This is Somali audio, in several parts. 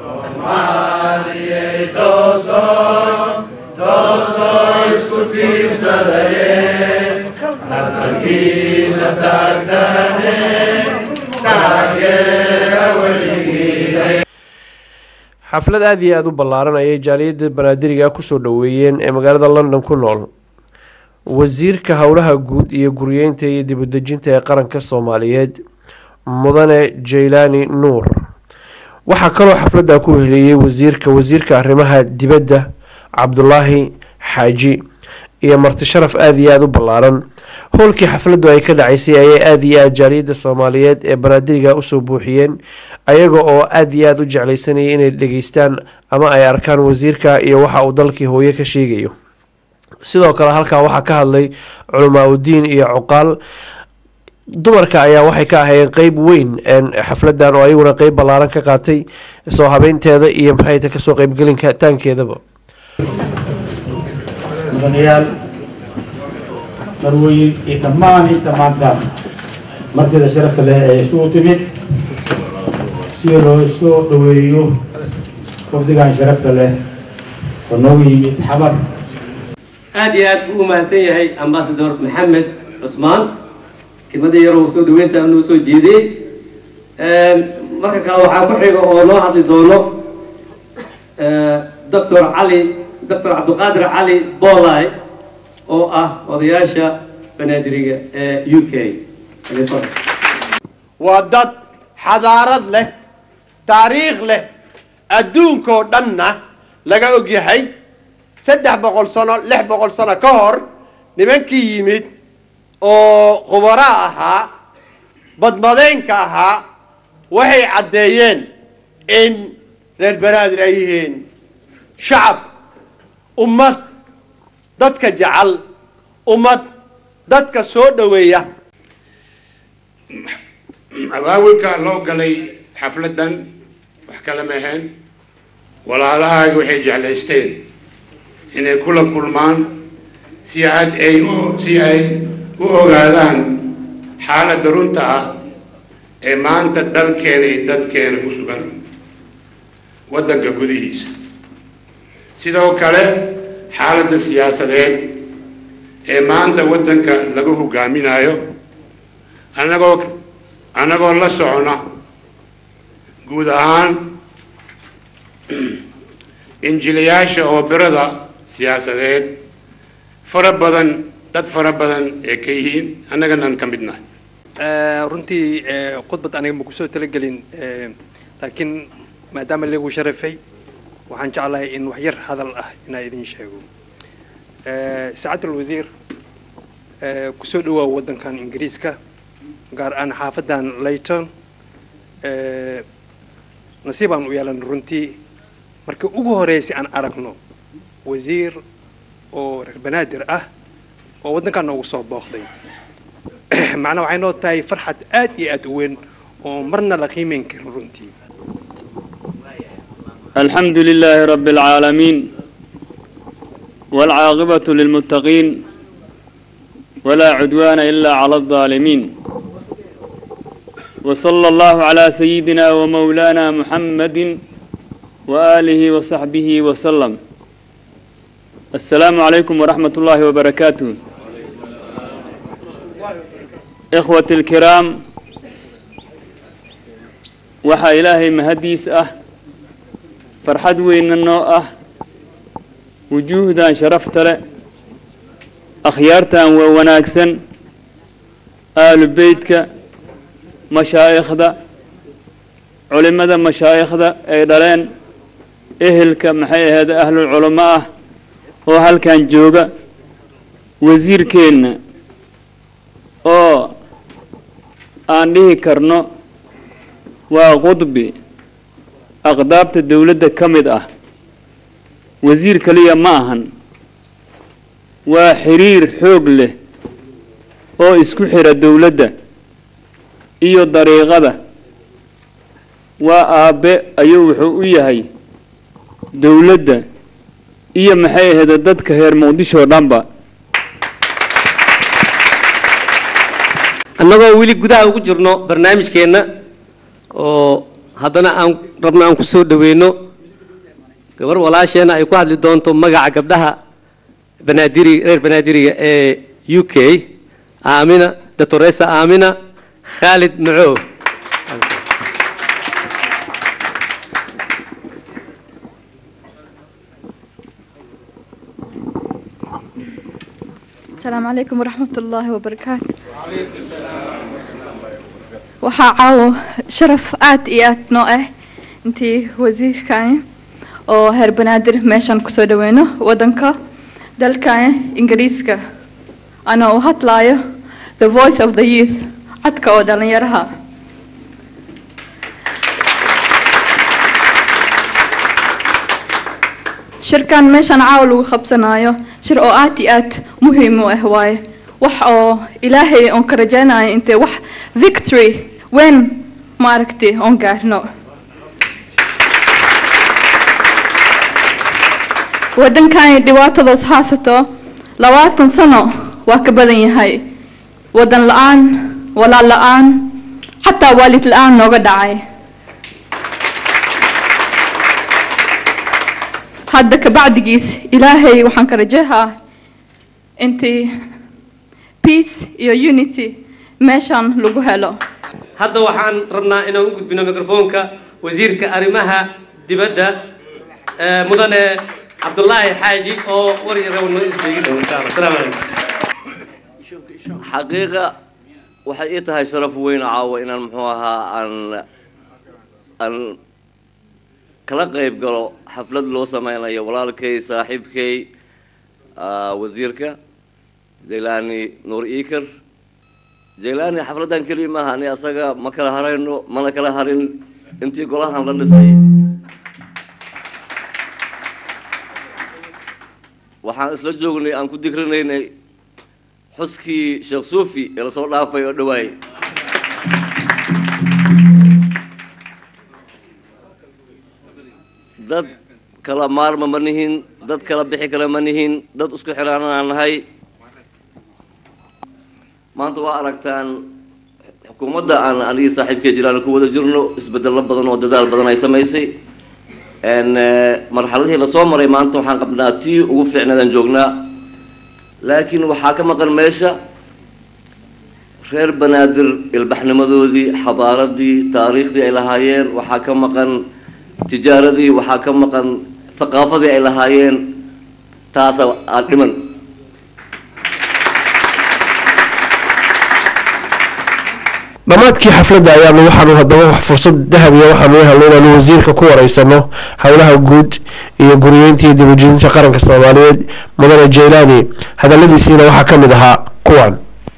xaflad aada iyo aada u ballaaran ayay jaaliyadda banaadiriga kusoo dhoweeyeen ee magaalada london ku nool wasiirka howlaha guud iyo guryeynta iyo dibadejinta ee qaranka soomaaliyeed mudane jaylaani nuur waxaa kaloo xafladda ku heliyey wasiirka wasiirka arrimaha dibadda cabdulaahi xaaji iyo marti sharaf aada iyo aada u ballaaran howlkii xafladdu ay ka dhacaysay ayay aada iyo aada jaaliyadda soomaaliyeed ee banaadiriga usoo buuxiyeen ayaga oo aada iyo aada u jeclaysanayay inay dhageystaan ama ay arkaan wasiirka iyo waxa uu dalkii hooye ka sheegayo sidoo kale halkaa waxaa ka hadlay culamaa udiin iyo cuqaal dumarka ayaa waxay ka ahayeen qeyb weyn xafladan oo ayaguna qeyb ballaaran ka qaatay soo habeynteeda iyo maxayta kasoo qeybgelinka taankeedaba mudanayaal marwooyin iyo dhammaan inta maanta martida sharafta leh ee isugu timid si loo soo dhoweeyo wafdigan sharafta leh oo noogu yimid xamar aad iyo aad buu u mahadsan yahay ambasador maxamed cusmaan kelmada yaroo soo dhaweynta noo soo jeediyey marka kale waxaa ku xiga oo noo hadli doono doctor cali doctor cabdiqaadir cali bolay oo ah odayaasha banaadiriga ee u k waa dad xadaarad leh taariikh leh adduunkoo dhanna laga og yahay saddex boqol sano lix boqol sano ka hor nimankii yimid oo khubara ahaa badmadeynka ahaa waxay caddeeyeen in reer banaadir ay yihiin shacab ummad dadka jecel ummad dadka soo dhoweeya abaawilka loo galay xafladdan wax kale ma ahayn walaalahaaga waxay jeclaysteen inay kula kulmaan si aad ay u si ay u ogaadaan xaaladda runta ah ee maanta dalkeena iyo dadkeena ku sugan waddanka gudihiisa sidoo kale xaaladda siyaasadeed ee maanta waddanka lagu hogaaminayo annagoo annagoo la socona guud ahaan injilayaasha oo birada siyaasadeed fara badan dad fara badan ee ka yihiin annaganaan ka midnahay runtii khudbad aniga ma kusoo talagelin laakiin maadaama lagu sharafay waxaan jeclahay in wax yar hadal ah inaa idin sheego saacad alwasiir kusoo dhawaa waddankan ingiriiska gaar ahaan xaafadan layton nasiibaan u yeelan runtii marka ugu horeysay aan aragno wasiir oo reer banaadir ah oo waddankan noogu soo booqday macnaa waxay noo tahay farxad aad iyo aad u weyn oo marna la qiimeyn karin runtii الحمد لله رب العالمين والعاقبة للمتقين ولا عدوان إلا على الظالمين وصلى الله على سيدنا ومولانا محمد وآله وصحبه وسلم السلام عليكم ورحمة الله وبركاته إخوة الكرام وحا إلهي مهديس أه فرحد وين النوء أه وجوهدان شرفت له أخيارتان ووناكسن آل بيتك مشايخدا علمada mashaayikhda ay dhaleen ehelka maxay ahayd ahlul culamo ah oo halkan jooga wasiirkeenna oo aan dhihi karno waa qudbi aqdaabta dowladda ka mid ah wasiir keliya ma ahan waa xiriir xoog leh oo isku xira dowladda iyo dariiqada waa aabbe ayuu wuxuu u yahay dowladda iyo maxay ahayda dadka reer muqdisho oo dhanba annagoo weli gudaha ugu jirno barnaamijkeenna oo haddana aan rabno aan ku soo dhaweyno gabar walaasheena ay ku hadli doonto magaca gabdhaha banaadiri reer banaadiriga ee u k aamina doctoresa aamina khaalid macow السلام عليكم ورحمة الله وبركاته waxaa caawo sharaf aad iyo aad noo ah intii wasiirkani oo heer banaadir meeshan kusoo dhaweyno wadanka dalkani ingiriiska ana u hadlaayo the voice of the youth codka oo dhalinyaraha shirkan meeshan caawa lagu qabsanayo shir oo aad iyo aad muhiim u ah waaye wax oo ilaahay oon ka rajaynayo intee wax victory weyn maaragtay oon gaarno waddankani dhibaatadoos haasato labaatan sano waa ka badan yahay waddan la-aan walaal la-aan xataa waalid la-aan nooga dhacay hadda kabacdigiis ilaahay waxaan ka rajahaa intii peace iyo unity meeshan lagu helo hadda waxaan rabnaa inaan u gudbino microfoonka wasiirka arrimaha dibadda ee mudane cabdulaahi xaaji oo war iyo reer noo isbeegi dhow insha allah asalaamu calaykum xaqiiqa waxay ii tahay sharaf weyn caawa inaan muxuu ahaa aan aan kala qayb galo xaflad loo sameynayo walaalkay saaxiibkay ah, wasiirka jaylaani nuur iikar jaylaani xafladdan keliya maaha ani asaga ma kala harayno mana kala harin intii golahan la dhisay waxaan isla joognay aan ku dikrinaynay xuskii sheekh suufi ee lasoo dhaafay oo dhawaay dad kala maarma ma nihin dad kala bixi kale ma nihin dad isku xiraanaan nahay maanta waa aragtaan xukuumadda aan anigii saaxiibkay jiraan ku wada jirno isbedello badan oo dadaal badan ay samaysay n marxaladihii lasoo maray maanta waxaan qabnaa tii ugu fiicnaadaan joognaa laakiin waxaa ka maqan meesha reer banaadir ilbaxnimadoodii xadaaradii taariikhdii ay lahaayeen waxaa ka maqan tijaaradii waxaa ka maqan thaqaafadii ay lahaayeen taasa aad dhiman dhammaadkii xafladda ayaanu waxaanu haddaba wax fursad dahabiya waxaanu u helnay inaanu wasiirka ku wareysano howlaha guud iyo guriyeynta iyo dibujinta qaranka soomaaliyeed mudane jaylaani hadaladiisiina waxaa ka mid ahaa kuwan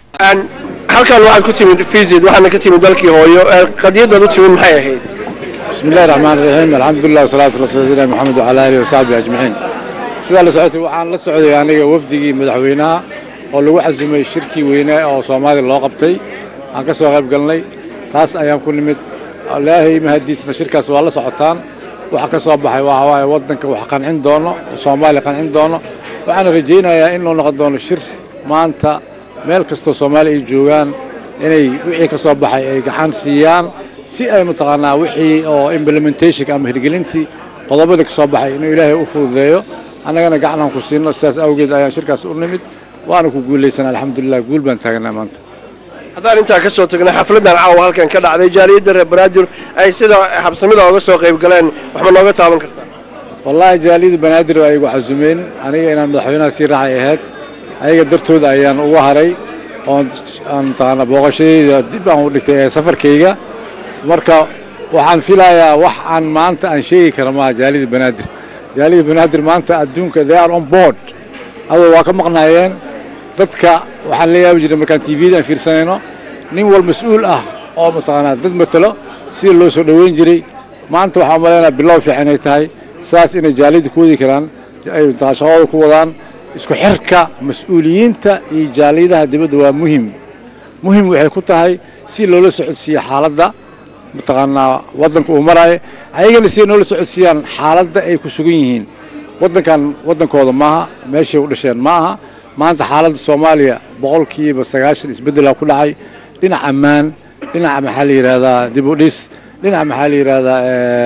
halkan waxaad ku timid visit waxaana ka timid dalkii hooyo qadiyadaad u timid maxay ahayd بسم الله الرحمن الرحيم الحمد لله والصلاة والسلام على سيدنا محمد وعلى آله وصحبه أجمعين sidaa la socotay waxaan la socday aniga wafdigii madaxweynaha oo lagu xasumay shirkii weynaa oo soomaaliya loo qabtay aan ka soo qayb galnay taas ayaan ku nimid ilaahay mahadiisna shirkaas waa la socotaan waxa ka soo baxay waxa waaye waddanka wax qancin doono soomaaliya qancin doono waxaana rajaynayaa in loo noqon doono shir maanta meel kastoo soomaaliya ay joogaan inay wixii ka soo baxay ay gacan siiyaan si ay mataqaanaa wixii oo implementation ama hirgelintii qodobada ka soo baxay inuu ilaahay u fududeeyo annagana gacanaan ku siino sidaas awgeed ayaan shirkaas u nimid waana ku guulaysan alxamdulilah guul baan taagnaa maanta haddaan intaa ka soo tagnay xafladdan caawa halkan ka dhacday jaaliyadda reer banaadir ay sida habsamida oga soo qayb galeen waxba nooga taaban kartaa wallaahi jaaliyada banaadir ay igu xasumeen aniga inaan madaxweynaha sii raacay ahayd ayaga dartooda ayaan uga haray oon aan mataqaanaa booqashadayda dib aan u dhigtay ee safarkayga marka waxaan filayaa wax aan maanta aan sheegi kara maaha jaaliyada banaadir jaaliyada banaadir maanta adduunka they are on board adoo waa ka maqnaayeen dadka waxaan la yaabi jiray markaan tvda aan fiirsanayno nin wal mas-uul ah oo mataqaanaa dad matalo sida loo soo dhoweyn jiray maanta waxaan umalaynaa bilow fiican ay tahay saas inay jaaliyadda ku wadi karaan ay mataqaa shaqadooda ku wadaan isku xirka mas-uuliyiinta iyo jaaliyadaha dibadda waa muhim muhim waxay ku tahay si loola socodsiiyo xaaladda mataqaanaa waddanka uu maraayo ayagana siday noola socodsiiyaan xaaladda ay ku sugan yihiin waddankan waddankooda maaha meeshay u dhasheen ma aha maanta xaaladda soomaaliya boqolkiiba sagaashan isbeddelaa ku dhacay dhinac ammaan dhinaca maxaa la yidhaahdaa dib u dhis dhinaca maxaa la yidhahdaa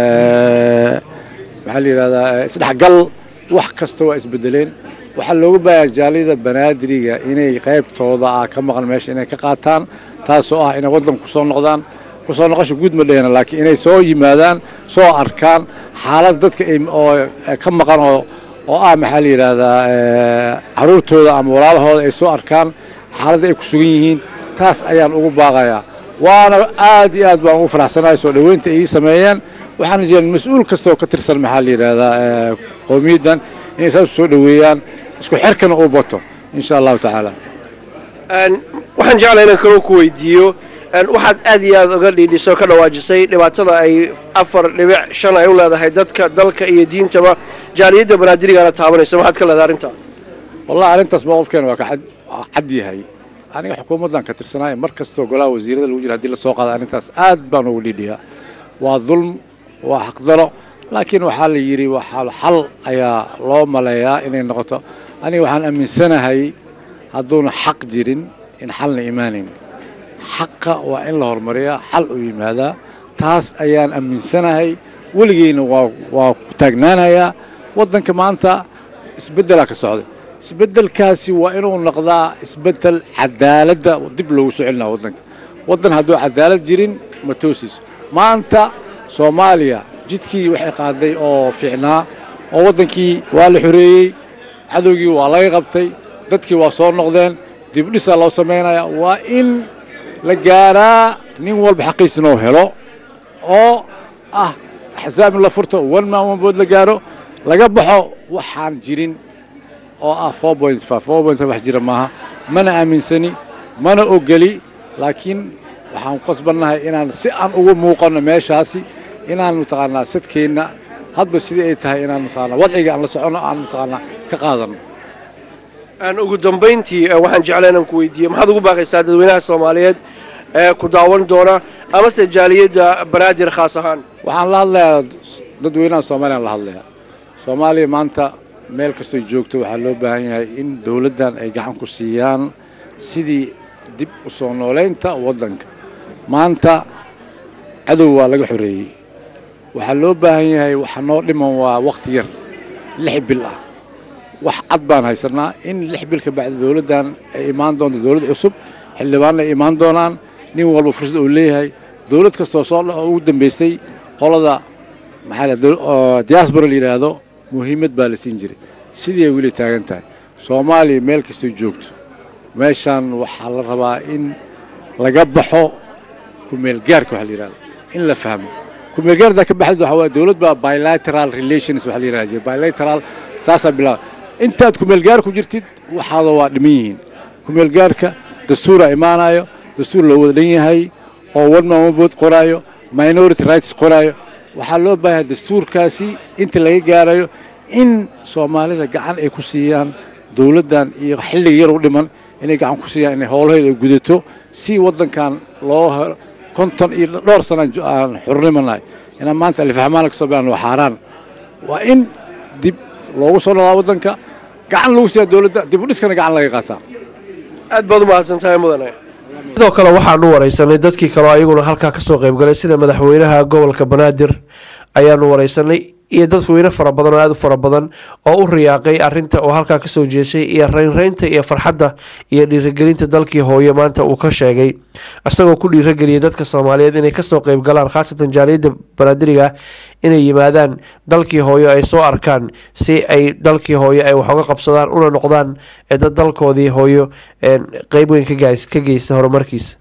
maxaa la yidhahdaa isdhexgal wax kasta waa isbedeleen waxaa looga baahaa jaaliyada banaadiriga inay qaybtooda ah ka maqan meesha inay ka qaataan taasoo ah inay waddanku kusoo noqdaan kusoo noqosha guud ma dhehena laakiin inay soo yimaadaan soo arkaan xaalad dadka ay oo ka maqan oo oo ah maxaa la yidhaahdaa caruurtooda ama walaalahooda ay soo arkaan xaaladda ay ku sugan yihiin taas ayaan ugu baaqayaa waana aad iyo aad baan ugu faraxsanahay soo dhoweynta ay ii sameeyeen waxaana jiraan mas-uul kasta oo ka tirsan maxaa la yidhaahdaa qowmiyaddan inay saas soo dhoweeyaan isku xerkana uu bato insha allahu tacaala waxaan jeclaa inaan kaloo ku weydiiyo waxaad aad iyo aad uga dhiidhisay oo ka dhawaajisay dhibaatada ay afar dhibic shan ay u leedahay dadka dalka iyo diintaba jaaliyadda banaadirigana taabanaysa maxaad ka leedahay arrintaa wallahi arrintaas mowqifkeena waa ka cad yahay aniga xukuumaddan ka tirsanaay mar kastoo golaha wasiirada lagu jira hadii lasoo qaada arrintaas aad baan ugu dhiidhiyaa waa dulm waa xaqdaro laakiin waxaa la yidhi waxaa xal ayaa loo maleeyaa inay noqoto aniga waxaan aaminsanahay hadduuna xaq jirin in xalna imaanayn xaqa waa in la horumariyaa xal u yimaadaa taas ayaan aaminsanahay weligeyna waa waa ku taagnaanayaa waddanka maanta isbeddelaa ka socday isbeddelkaasi waa inuu noqdaa isbeddel cadaaladda dib loogu soo celinaa waddanka waddan hadduu cadaalad jirin ma toosiiso maanta soomaaliya jidkii waxay qaaday oo fiicnaa oo waddankii waa la xoreeyey cadowgii waa laga qabtay dadkii waa soo noqdeen dibdhisaa loo samaynayaa waa in la gaaraa nin walba xaqiisina oo helo oo ah axsaab in la furto one man one vote la gaaro laga baxo waxaan jirin oo ah four point five four point five wax jira maaha mana aaminsani mana ogeli laakiin waxaan qasbannahay inaan si aan ugu muuqanno meeshaasi inaan mataqaanaa sadkeenna hadba sidii ay tahay inaan mataqaanaa wadciga aan la soconno aan mataqaanaa ka qaadanno ugu dambayntii waxaan jeclaa inaan ku weydiiyo maxaad ugu baaqaysaa dadweynaha soomaaliyeed ee ku daawan doona amase jaaliyadda banaadir khaas ahaan waxaan la hadlayaa dadweynaha soomaaliyaan la hadlayaa soomaaliya maanta meel kastoy joogto waxaa loo baahan yahay in dowladdan ay gacan ku siiyaan sidii dib u soo noolaynta waddanka maanta cadow waa laga xoreeyey waxaa loo baahan yahay waxa noo dhiman waa wakhti yar lix bil ah wax cad baan haysanaa in lix bil ka bacdi dowladdan ay imaan doonto dowlad cusub xildhibaanna ay imaan doonaan nin walba fursad uu leeyahay dowlad kastoo soo ugu dambaysay qolada maxaa diaspora la yidhaahdo muhiimad baa la siin jiray sidii ay weli taagan tahay soomaaliya meel kastoo joogto meeshaan waxaa la rabaa in laga baxo kumeelgaarka waxa la yidhahdo in la fahmo kumeelgaarda ka baxdid waxaa waaye dowlad baa bilateral relations waxa la yidhahda jira bilateral saasaa bilaaba intaad kumeelgaar ku jirtid waxaada waa dhiman yihiin kumeelgaarka dastuuraa imaanayo dastuur loo wada dhan yahay oo one man one vote qoraayo minority rights qoraayo waxaa loo baahan dastuurkaasi inta laga gaarayo in soomaalida gacan ay ku siiyaan dowladdan iyo xilliga yar u dhiman inay gacan ku siiyaan inay howlaheeda ay gudato si waddankan loo helo konton iyo dhowr sana aan xornimanahay inaan maanta alifahmaana kasoo bilaan waa xaaraan waa in dib loogu soo noqdaa waddanka gacan lagu siiyaa dowladda dib u dhiskana gacan laga qaataa aad baad u mahadsan tahay mudane sidoo kale waxaanu waraysanay dadkii kaleo ayaguna halkaa kasoo qaybgalay sida madaxweynaha gobolka banaadir ayaanu waraysanay iyo dadweyne fara badan oo aada u fara badan oo u riyaaqay arinta oo halkaa kasoo jeeshay iyo raynraynta iyo farxadda iyo dhiirigelinta dalkii hooyo maanta uu ka sheegay isagoo ku dhiirageliyay dadka soomaaliyeed inay kasoo qeybgalaan khaasatan jaaliyadda banaadiriga inay yimaadaan dalkii hooyo ay soo arkaan si ay dalkii hooyo ay wax uga qabsadaan una noqdaan dad dalkoodii hooyo qeyb weyn ka geysta horumarkiisa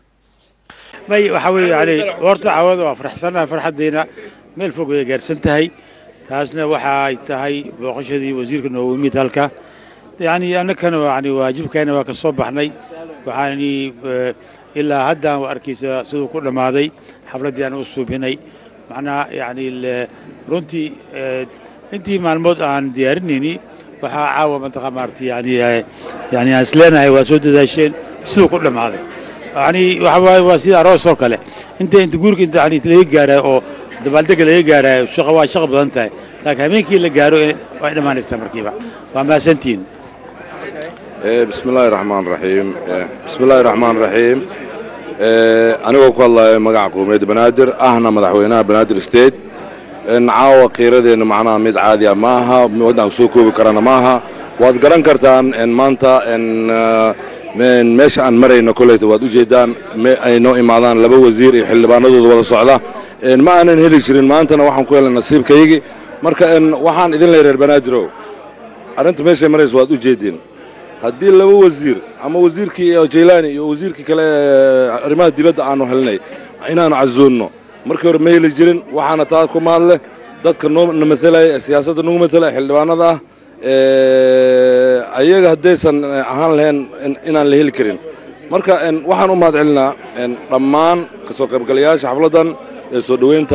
may waxaa weeye yani horta cawada waa faraxsanahay farxaddeena meel fog way gaarsan tahay taasna waxa ay tahay booqashadii wasiirka noogu yimid halka yani annakana yani waajibkeena waa ka soo baxnay waxaani ilaa haddaan arkaysa siduu ku dhammaaday xafladdii aan u suubinay macnaha yani runtii intii maalmood aan diyaarinayni waxaa caawa mantaqa maarata yani yani aan isleenahay waa soo dadaasheen siduu ku dhammaaday yani waxa waaye waa sida aroos oo kale inta inta guurka inta yani laga gaarayo oo dabaaldega laga gaarayo shaqa waa shaqa badan tahay laakiin habeenkii la gaaro way dhammaanaysaa markiiba waa mahadsantihiin بسم الله الرحمن الرحيم بسم الله الرحمن الرحيم anigoo ku hadlaya magaca qowmiyadda banaadir ahna madaxweynaha banaadir state caawa qiiradeenna macnaha mid caadi ah ma aha waddanka soo koobi karana ma aha waad garan kartaan maanta meesha aan marayno koleyta waad u jeedaan ay noo imaadaan laba wasiir iyo xildhibaanadooda wada socda ma aanan heli jirin maantana waxaan ku helay nasiibkaygii marka waxaan idin leeyahay reer banaadir arrinta meeshay maraysa waad u jeediin haddii laba wasiir ama wasiirkii jaylaani iyo wasiirkii kale arrimaha dibadda aanu helnay inaanu cazoonno markii hore ma heli jirin waxaana taa ku mahadle dadka noona matalaya ee siyaasadda nagu matalaya xildhibaanada ah ayaga haddaysan ahaan lahayn inaan la heli karin marka waxaan u mahad celinaa dhammaan ka soo qaybgalayaasha xafladdan ee soo dhoweynta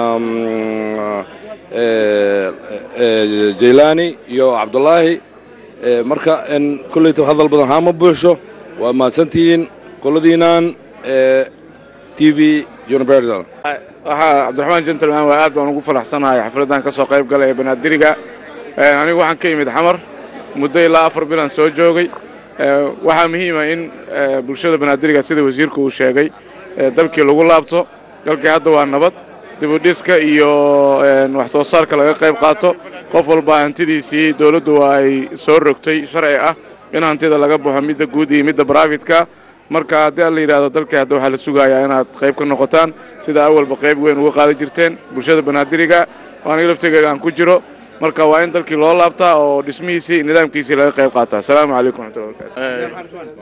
jaylaani iyo cabdulaahi marka kolleyta hadal badan haama buuxsho waa mahadsantihiin qoladiinaan t v universal waxaa cabdiraxmaan gentleman waa aad baan ugu faraxsanahay xafladdan ka soo qayb galay ee banaadiriga anigu waxaan ka yimid xamar muddo ilaa afar bilan soo joogay waxaa muhiima in bulshada banaadiriga sida wasiirku uu sheegay dalkii lagu laabto dalkii hadda waa nabad dibudhiska iyo wax soo saarka laga qayb qaato qof walba hantidiisii dowladdu waa ay soo rogtay sharci ah in hantida laga baxo midda guud iyo midda baraafitka marka haddii aan la yidhahdo dalkii hadda waxaa la sugayaa inaad qayb ka noqotaan sida awalba qayb weyn uga qaadan jirteen bulshada banaadiriga oo aniga laftigeyga aan ku jiro marka waa in dalkii loo laabtaa oo dhismihiisii nidaamkiisii laga qayb qaataa asalaamu calaykum waraxmatullahi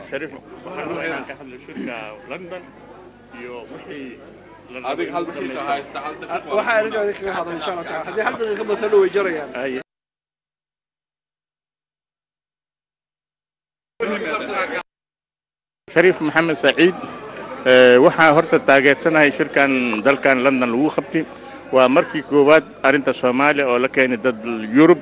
waxaa arrintaada kaga hadal insha allah taala haddii hal daqiiqa batana way jarayaan shariif maxamed saciid waxaa horta taageersanahay shirkan dalkan london lagu qabtay waa markii koowaad arrinta soomaaliya oo la keenay dad yurub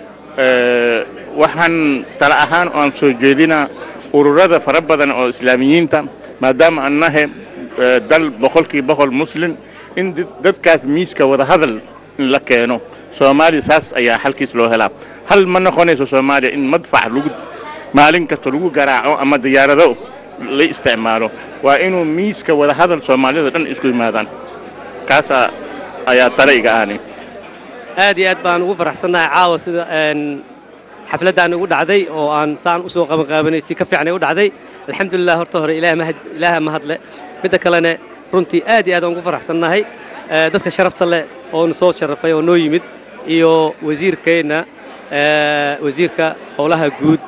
waxaan tala ahaan oan soo jeedinaa ururada fara badan oo islaamiyiinta maadaama aan nahay dal boqolkii boqol muslim in dadkaas miiska wada hadal in la keeno soomaaliya saas ayaa xalkiis loo helaa hal ma noqonayso soomaaliya in madfac lagu maalin kasta lagu garaaco ama diyaarado la isticmaalo waa inuu miiska wada hadal soomaalida dhan isku yimaadaan kaasaa ayaa tale iga ahani aad iyo aad baan ugu faraxsannahay caawa sida xafladdan ugu dhacday oo aan saan usoo qabanqaabanay si ka fiicnay u dhacday alxamdulilah horta hore ilaaha mahadle midda kalena runtii aad iyo aad aan ugu faraxsannahay dadka sharafta leh oo na soo sharafay oo noo yimid iyo wasiirkeenna wasiirka howlaha guud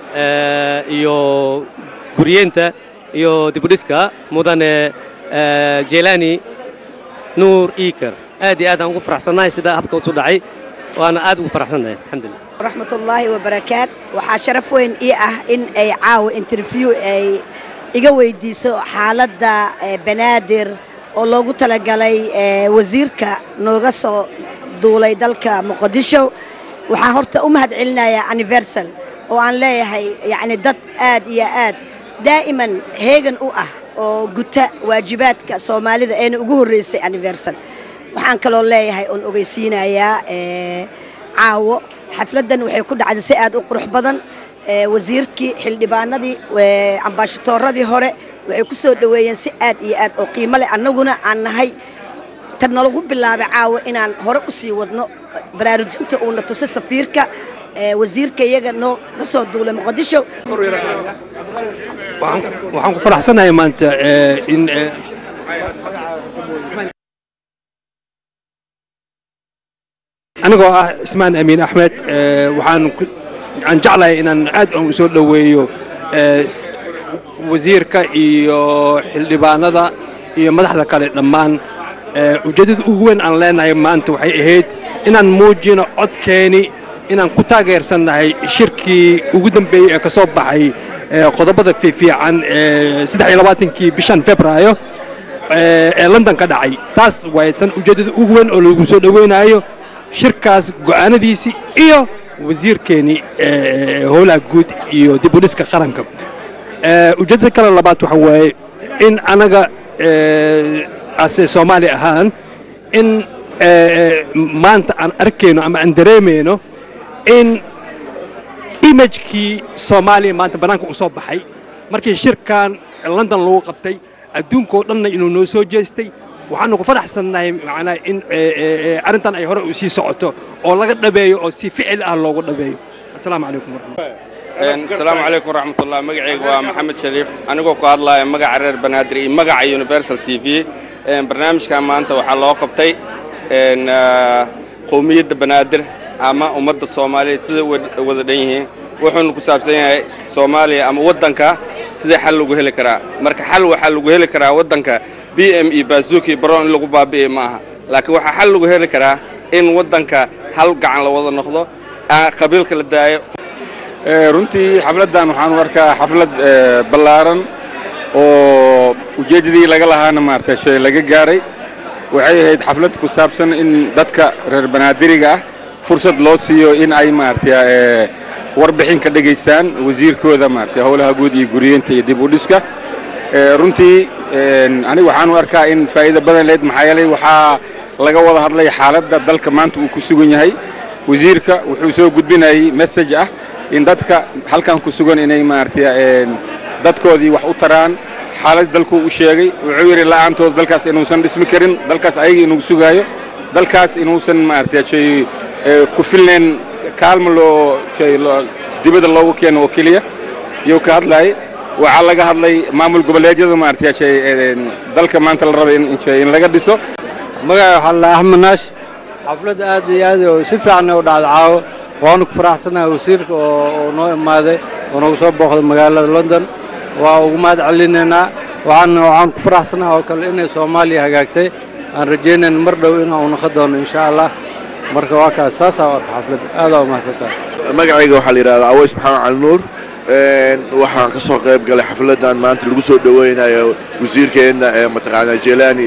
iyo guryeenta iyo dibudhiska mudane jelani nuur iker aad iyo aad aan ugu faraxsannahay sida habka usu dhacay waana aad ugu faraxsannahay alxamdulillah waraxmatullaahi wabarakaat waxaa sharaf weyn ii ah in ay caawa interview ay iga weydiiso xaaladda banaadir oo loogu talagalay wasiirka nooga soo duulay dalka muqdisho waxaan horta u mahad celinayaa anniversal oo aan leeyahay yacni dad aad iyo aad daa'iman heegan u ah oo guta waajibaadka soomaalida eena ugu horreysay anniversal waxaan kaloo leeyahay oon ogeysiinayaa caawo xafladdan waxay ku dhacday si aad u qurux badan wasiirkii xildhibaanadii ambaashatoorradii hore waxay ku soo dhoweeyeen si aad iyo aad oo qiimo leh annaguna aan nahay tan nalagu bilaabay caawo inaan hore u sii wadno baraarujinta uuna tusay safiirka wasiirka iyaga noo ka soo duulay muqdisho waxaan ku faraxsanahay maanta in anigoo ah ismaan amiin axmed waxaan aan jeclahay inaan aad u soo dhoweeyo wasiirka iyo xildhibaanada iyo madaxda kale dhammaan ujeeddada ugu weyn aan leenahay maanta waxay ahayd inaan muujino codkeeni inaan ku taageersannahay shirkii ugu dambeeyey ee ka soo baxay qodobada fiifiican ee saddex iyo labaatankii bishan februaayo ee london ka dhacay taas waay tan ujeeddada ugu weyn oo lagu soo dhoweynayo shirkaas go'aanadiisii iyo wasiirkeennii howlaha guud iyo dib u dhiska qaranka ujeeddada kale labaad waxa waaye in anaga ase soomaali ahaan in maanta aan arkayno ama aan dareemayno in imagekii soomaaliya maanta bannaanka u soo baxay markii shirkan london lagu qabtay adduunkoo dhanna inuu noo soo jeestay waxaanu ku faraxsannahay macnaa in arrintan ay hore u sii socoto oo laga dhabeeyo oo si ficil ah loogu dhabeeyo asalaamu calaykum waraxmatullahi asalaamu calaykum waraxmatullah magacayga waa maxamed shariif anigoo ku hadlaya magaca reer banaadir iyo magaca universal t v barnaamijkan maanta waxaa loo qabtay qowmiyadda banaadir ama ummadda soomaaliyeed siday wada dhan yihiin wuxuuna ku saabsan yahay soomaaliya ama waddanka sidee xal lagu heli karaa marka xal waxaa lagu heli karaa waddanka b m e bazuki baroon in lagu baabi'e ma aha laakiin waxaa xal lagu heli karaa in waddanka hal gacan la wada noqdo qabiilka la daayo runtii xafladdan waxaan u arkaa xaflad ballaaran oo ujeeddadii laga lahaana maarata shay laga gaaray waxay ahayd xaflad ku saabsan in dadka reer banaadiriga ah fursad loo siiyo in ay maarata warbixin ka dhegaystaan wasiirkooda maarata howlaha guud iyo guriyeenta iyo dib u dhiska runtii aniga waxaan u arkaa in faa'iido badan leed maxaa yeelay waxaa laga wada hadlay xaaladda dalka maanta uu ku sugan yahay wasiirka wuxuu soo gudbinayay message ah in dadka halkan ku sugan inay maarata dadkoodii wax u taraan xaalad dalku u sheegay wuxuu yidhi la'aantood dalkaas inuusan dhismi karin dalkaas ayaga inuu sugaayo dalkaas inuusan maarata shay ku filnayn kaalmo loo shay dibadda loogu keeno oo keliya iyuu ka hadlayay waxaa laga hadlay maamul goboleedyada maarata shay dalka maanta la rabay in shay in laga dhiso magaca waxaa la axmed naash xaflad aad iyo aad oo si fiican u dhacda caawo waanu ku faraxsanahay wasiirka oo noo imaaday oo noogu soo booqday magaalada london waa ugu mahad celinaynaa waxaan waxaan ku faraxsanahay oo kale inay soomaaliya hagaagtay aan rajaynayn mar dhow inaan u noqon doono insha allah marka waa kaas saasaa u arka xaflad aadaa umahadsantahay magacayga waxaa la yidhahdaa aways maxamed cali nuur waxaan ka soo qayb galay xafladdan maanta lagu soo dhoweynayo wasiirkeenna ee mataqaanaa jelani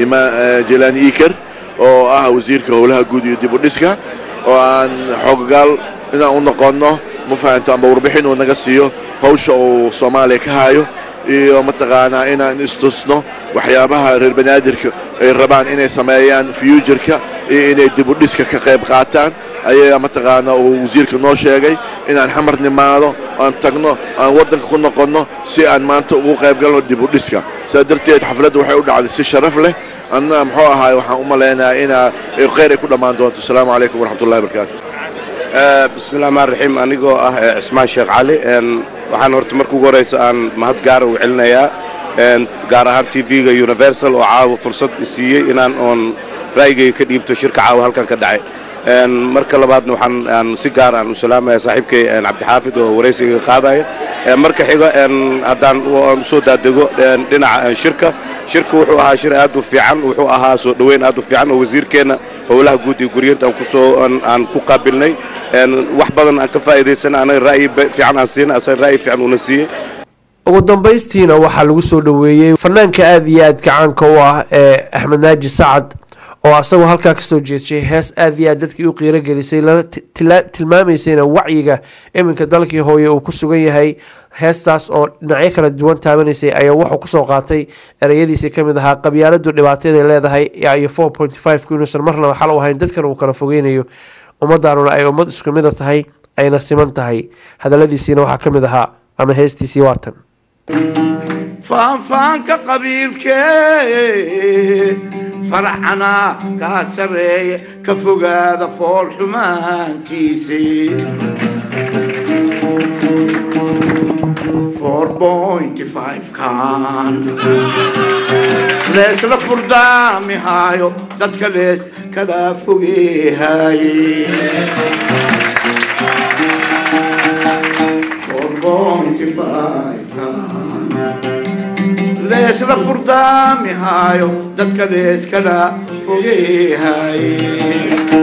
jelani iker oo ah wasiirka howlaha guud iyo dib u dhiska oo aan xooggaal inaan u noqonno ma fahanto amba warbixin uu naga siiyo hawsha uu soomaaliya ka hayo iyo mataqaanaa inaan istusno waxyaabaha reer banaadirka ay rabaan inay sameeyaan futureka iyo inay dib u dhiska ka qayb qaataan ayaa mataqaanaa uu wasiirka noo sheegay inaan xamar nimaado aan tagno aan waddanka ku noqonno si aan maanta ugu qayb galno dib u dhiska saa darteed xafladda waxay u dhacday si sharaf leh anna muxuu ahaay waxaan u malaynayaa inaa khayr ay ku dhammaan doonto asalaamu calaykum waraxmatullahi wabarakaatu bismillahi rxmaan raxiim anigoo ah cismaan sheekh cali waxaan horta marka ugu horeysa aan mahad gaara u celinayaa gaar ahaan t v-ga universal oo caawa fursad isiiyey inaan oon ra'yigayga ka dhiibto shirka caawa halkan ka dhacay marka labaadna waxaan aan si gaar aan u salaamaya saaxiibkay cabdixaafid oo waraysiga qaadaya marka xiga haddaan usoo daadego dhinaca shirka shirka wuxuu ahaa shir aad u fiican wuxuu ahaa soo dhoweyn aad u fiican oo wasiirkeenna howlaha guud iyo guriyenta aan kusoo aan ku qaabilnay wax badan aan ka faa'iidaysana anaga ra'yi fiican aan siina asaga ra'yi fiican uuna siiyey ugu dambaystiina waxaa lagu soo dhoweeyey fanaanka aada iyo aadka caanka u ah ee axmed naaji sacad oo asagoo halkaa kasoo jeedshay hees aada iyo aad dadkii u qiiro gelisay lana tilmaamaysayna wacyiga iminka dalkii hooye uu ku sugan yahay heestaas oo dhinacyo kala duwan taabanaysay ayaa wuxuu kusoo qaatay ereyadiisii ka mid ahaa qabyaaladu dhibaataday leedahay iyo four point five ku inuusan marnaba xal u ahayn dadkan uu kala fogeynayo ummaddaanuna ay ummad isku mida tahay ayna siman tahay hadalladiisiina waxaa ka mid ahaa ama heestiisii waatan faanfaanka qabiilkee farcana kaa sarreeya ka fogaada fool xumaantiisi kan leesla furdaamihaayo dadka lees kala fogeehaaye leesla furdaamihaayo dadka lees kala fogeehaaye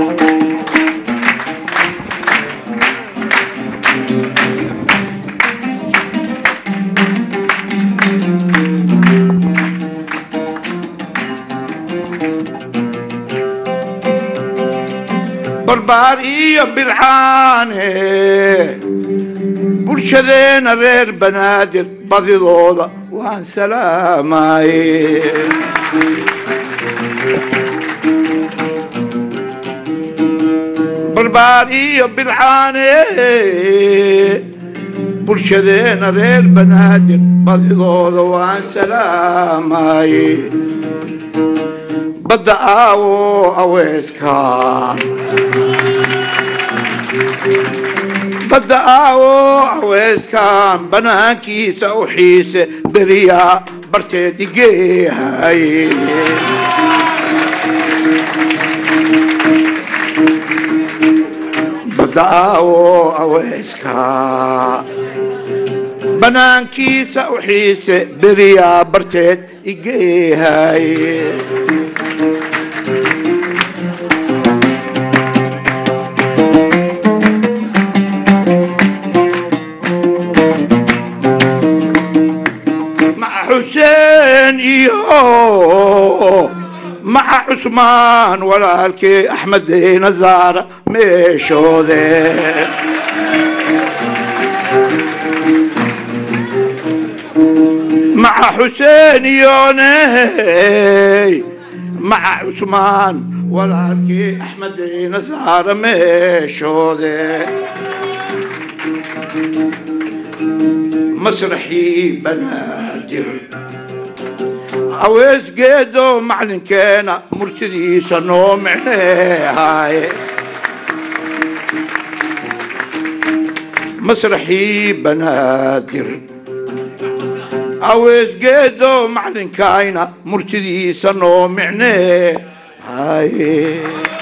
barbaar iyo bilcaane bulshadeena reer banaadir badidooda waan salaamaye barbaar iyo bilcaane bulshadeena reer banaadir badidooda waan salaamaye badda aawo aweeska badda aawo aweeskan banaankiisa u xiise beriyaa barteed igeehaye badda aawo aweeska banaankiisa u xiise beriyaa barteed igeehaye مع حسين iyo مع عثمان walaalkii axmed nazaar meeshoode مع حسين يوني مع عثمان walaalkii axmed nazaar meeshoode مسرحي بنادر عويس قيدو معلن كينا مرتدي سنو معناهاي مسرحي بنادر عويس قيدو معلن كاينا مرتدي سنو معناهاي